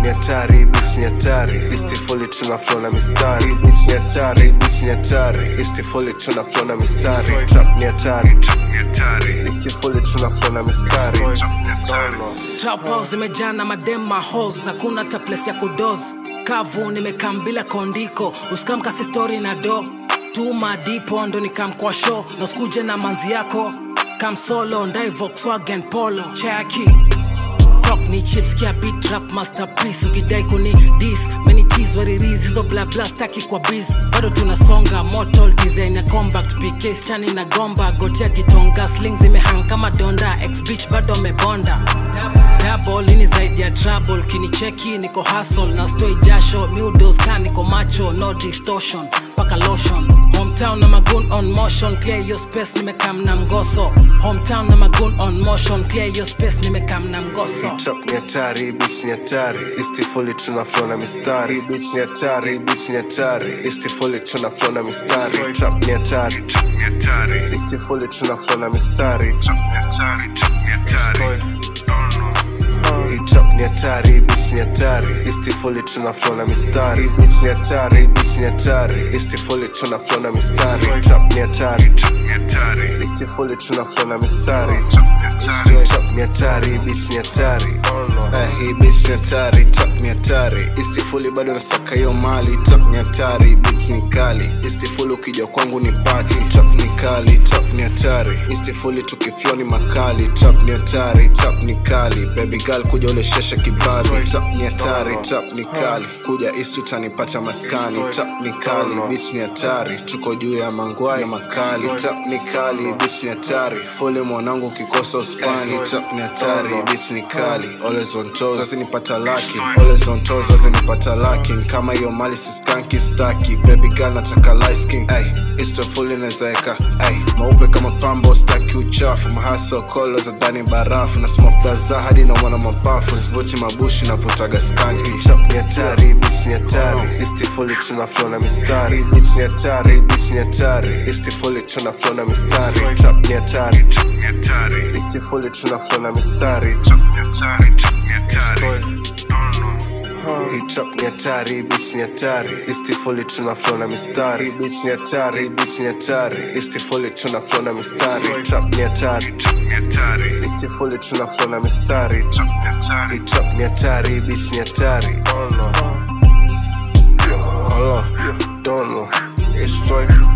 ni hatari bitch ni hatari istifuli tuna flow na mistari bitch ni hatari bitch ni hatari istifuli tuna flow na mistari trap ni hatari istifuli tuna flow na mistari Trap house zimejaa na madema halls hakuna hata place ya kudos kavu nimekam bila kondiko usikamkasi story na do tuma dipo ndo nikam kwa show na usikuje na manzi yako kam solo ndai Volkswagen polo chaki Talk ni chips kia beat rap masterpiece ukidai kuni dis many teas what it is hizo bla bla staki kwa biz bado tunasonga mortal design ya combat pk stani na gomba gotea kitonga sling zimehang kama donda ex bitch bado amebonda double ini zaidi ya trouble kinicheki niko hustle na stoi jasho mudos ka niko macho no distortion paka lotion hometown na magoon on motion clear your space nimekam na mgoso hometown na magoon on motion clear your space nimekam na mgoso trap ni hatari bitch ni hatari istifuli tuna flow na mistari bitch ni hatari bitch ni hatari istifuli tuna flow na mistari trap ni hatari istifuli tuna flow na mistari Hii trap ni hatari bitch ni hatari istifuli tuna flow na mistari bitch ni hatari bitch ni hatari istifuli tuna flow na mistari trap ni hatari istifuli tuna flow na mistari Hii trap ni hatari bitch ni hatari Eh, hii bitch ni hatari trap ni hatari istifuli bado nasaka hiyo mali trap ni hatari bitch ni kali istifuli ukija kwangu ni pati trap ni kali trap ni hatari istifuli tukiflow ni makali trap ni hatari trap ni kali baby girl kuja ule sheshe kibali trap ni hatari trap ni kali kuja istu utanipata maskani trap ni kali bitch ni hatari tuko juu ya mangwai makali trap ni kali bitch ni hatari fole mwanangu ukikosa uspani trap ni hatari bitch ni kali always on toes wazinipata laki always on toes wazinipata laki kama hiyo mali siskanki staki baby girl nataka light skin ay istofuli nazaeka ay maupe kama pambo staki uchafu mahaso kolo za ndani barafu na smoke daza hadi na mwana mapafu sivuti mabushi navutaga skanki trap ni hatari bitch ni hatari istifuli tuna flow na mistari bitch ni hatari bitch ni hatari istifuli tuna flow na mistari trap ni hatari istifuli tuna flow na mistari Hii trap ni hatari bitch ni hatari istifuli tuna flow na mistari bitch ni hatari bitch ni hatari istifuli tuna flow na mistari trap ni hatari istifuli tuna flow na mistari Hii trap ni hatari bitch ni hatari Hello, don't know. It's straight.